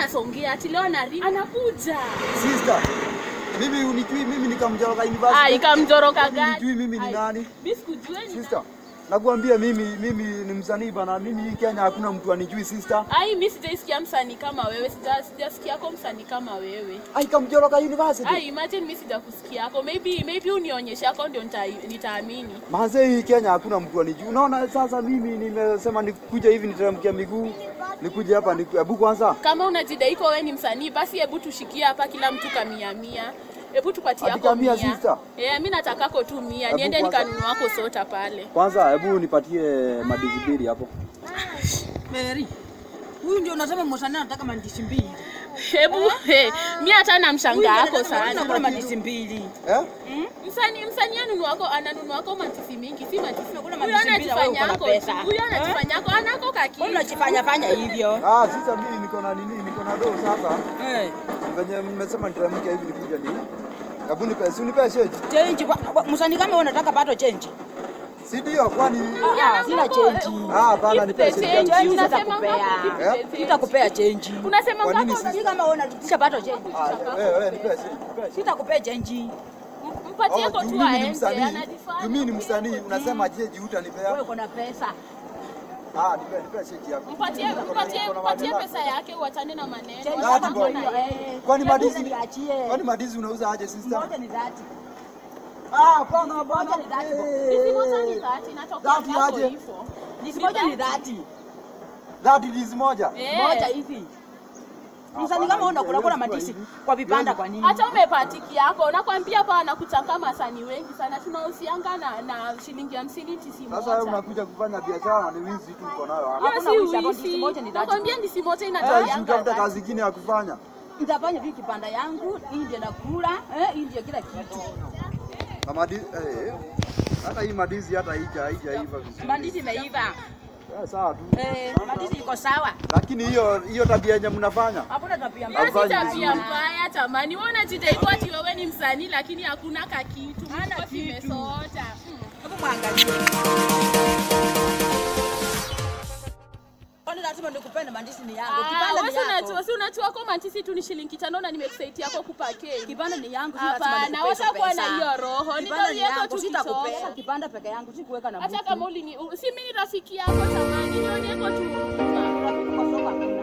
anasongea ati leo anari anakuja. Sister, mimi unijui mimi nikamjoroka Ah, university. ikamjoroka gani? Unijui mimi ni Ai, nani? Mimi sikujua ni Sister, nakuambia mimi mimi ni msanii bana. Mimi hii Kenya hakuna mtu anijui sister. Ai, mimi sijaisikia msanii kama wewe, sija sijasikia kwa msanii kama wewe. Ai kamjoroka university. Ai, imagine mimi sijakusikia yako. Maybe maybe unionyeshe yako ndio nita- nitaamini. Manze hii Kenya hakuna mtu anijui. Unaona sasa mimi nimesema nikuja hivi niteremkia miguu. Nikuje hapa niku- hebu kwanza. Kama unajidai kwa wewe ni msanii, basi hebu tushikie hapa kila mtu kamia mia. Hebu tupatie Ati yako kamia, mia. sister? Eh, mimi natakako tu mia. Hebu Niende kwanza- nikanunua wako sota pale. Kwanza hebu nipatie madizi mbili hapo. Mary, huyu ndio unasema msanii anataka mandisi mbili. Hebu he, mimi hata na mshanga yako Unakula sana. mandisi mbili. Eh? Msanii msanii anunua wako ananunua wako matisi mingi, si matisi. Unakula Huyo matisi mbili na wewe anajifanya uko na yako. pesa. Huyo anajifanya yako anako kaki. Mbona unajifanya fanya hivyo? Ah, sasa mimi niko na nini? Niko na doo sasa. Eh, Venye mmesema niteremke hivi nikuja ni. Hebu nipe, si unipe shade. change kwa- kwa- msanii kama wewe unataka pato change. Si ndio kwani Ah, sina change. Ah, hapana Keep nipe the shade. change. yangu. Change Unasema sitakupea. ngapi? Keep the Eh? change. Sitakupea change. Unasema Kwa nini ngapi? si- Msanii kama wewe unatisha pato change. Ah, wewe wewe nipe shade. Nipe shade. Sitakupea change. Mpatie Oh, kwa juu tu mimi ni aende, msanii. anajifanya. Juu mimi ni msanii, unasema je, juu Wewe utanipea? uko na pesa. Ah, nipe nipe shade yako. Mpatie mpatie mpatie pesa yake uachane na maneno. Change Dhati kama boy. hiyo, eh. Kwani Hebu madizi niachie. Kwani madizi unauza aje sister? Moja ni dhati. Ah, bana bana. Moja ni dhati. Hizi moja ni dhati natoka Dhati hapo aje? hivyo. Ndizi moja ni dhati. That is moja. Eh. Moja hivi. Msanii kama wewe unakula kula mandisi kwa vibanda kwa nini? Hata umepatiki yako nakwambia pa anakutaka masanii wengi sana tunahusianga na, na shilingi hamsini tisi Sasa wewe moja. unakuja kufanya biashara ni wizi tu uko nayo hapa. Hiyo Hakuna si wizi hapo, ndisi wizi. moja ni dhati. Nakwambia ndisi moja Eh, inatoleanga utafuta dhati. kazi nyingine ya kufanya. Nitafanya vipi kibanda yangu, hii ndio nakula, eh, hii ndio kila kitu. Na madizi eh, hata hii madizi hata haija haijaiva vizuri. Mandizi imeiva. Eh, sawa tu. Eh, mandizi iko sawa. Lakini hiyo hiyo tabia yenye mnafanya Hakuna tabia Hiyo mbaya. si Hafanyi tabia vizuri. mbaya tamani. Wewe unajidai kwa ati wewe ni msanii lakini hakuna kakitu. Hana Mko kitu. kimesota. Mm. Hebu mwangalie. Kwani lazima nikupende mandizi ni yangu. Ah, Kibanda wewe ni si yako. unajua si unajua kwa mantisi tu ni shilingi tano na nimekusaidia kwa kupake. Kibanda ni yangu, si lazima Hapana, nikupe hizo watakuwa na pesa. hiyo roho. Kibanda ni Nitaulieko yangu, tu sitakupea kisogo. kibanda peke yangu, sikuweka na Hata mtu. kama ulini si mimi ni rafiki yako tamani, nionyeko tu. Rafiki kwa soko hakuna.